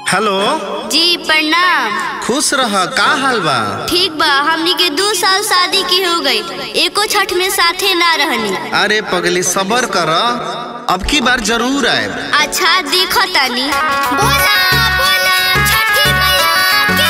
hello जी प्रणाम खुश रह का हाल बा ठीक बा हमनी के दू साल शादी की हो गई एको छठ में साथे ना रहनी अरे पगली सबर कर अब की बार जरूर आए अच्छा देखो तानी बोला बोला छठी मैया की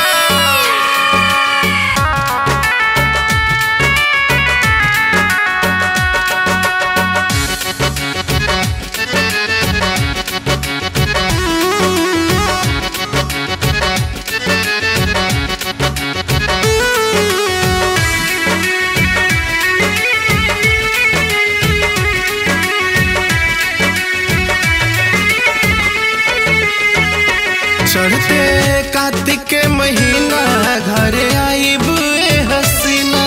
चढ़ते कार्तिक के महीना घरे आईब ए हसीना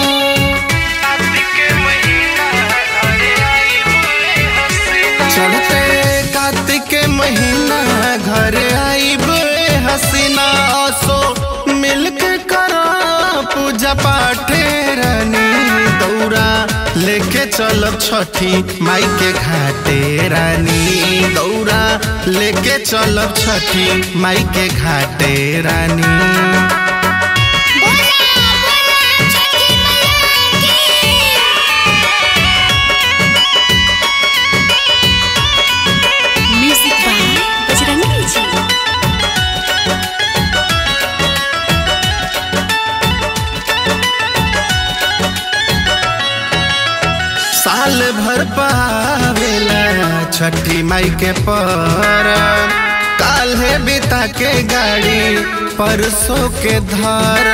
चढ़ते कार्तिक के महीना घरे आईब ए हसीना असो मिलके करा पूजा पाठे रानी दौरा लेके चलब छठी माई के घाटे रानी दौरा लेके चलब छठी माई के घाटे रानी बोला बोला छठी मैया की म्यूजिक बाय बजरंगी जी साल भर पावेला छठी माई के पर काल्हे बिता के गाड़ी परसों के धार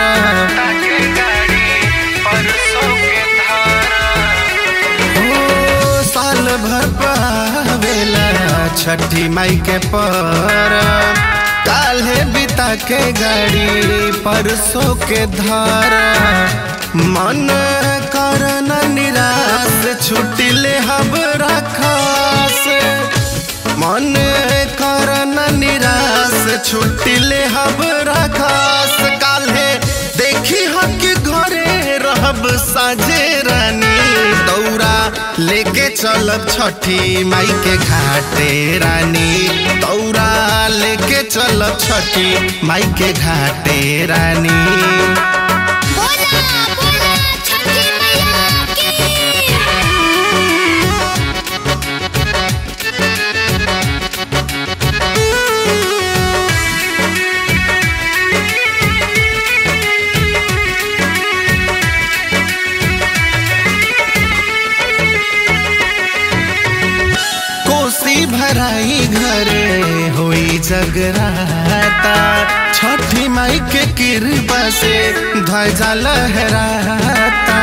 हो साल भर पावेला छठी माई के पर काल्हे बिता के गाड़ी परसों के धार मन करन निराश छुट्टी ले हब रखास मन करन निराश छुट्टी ले हब रखास काल्हे देखी हक घरे रहब साझे रानी दौरा लेके चलब छठी माई के घाटे रानी दौरा लेके चलब छठी माई के घाटे रानी बोला बोला छठी मैया की कोसी भराई घरे होई जगराता छठी माई के कृपा से ध्वजा लहराता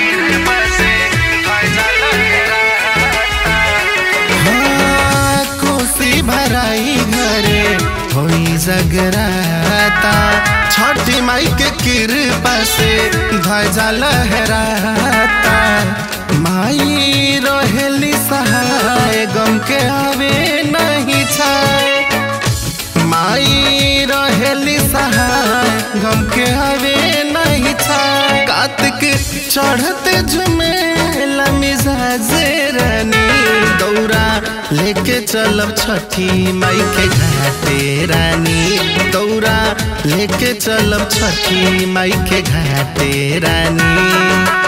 हाँ, कोसी भराई घरे होई जगराता छठी माई के कृपा से ध्वजा लहराता माई रहेली सहाय गम के आवे नहीं छाए माई रहेली सहाय गम के आवे नहीं छाए कार्तिक चढ़ते झुमेला मिजाज रानी दौरा लेके चलब छठी माई के घाटे रानी दौरा लेके चलब छठी माई के घाटे रानी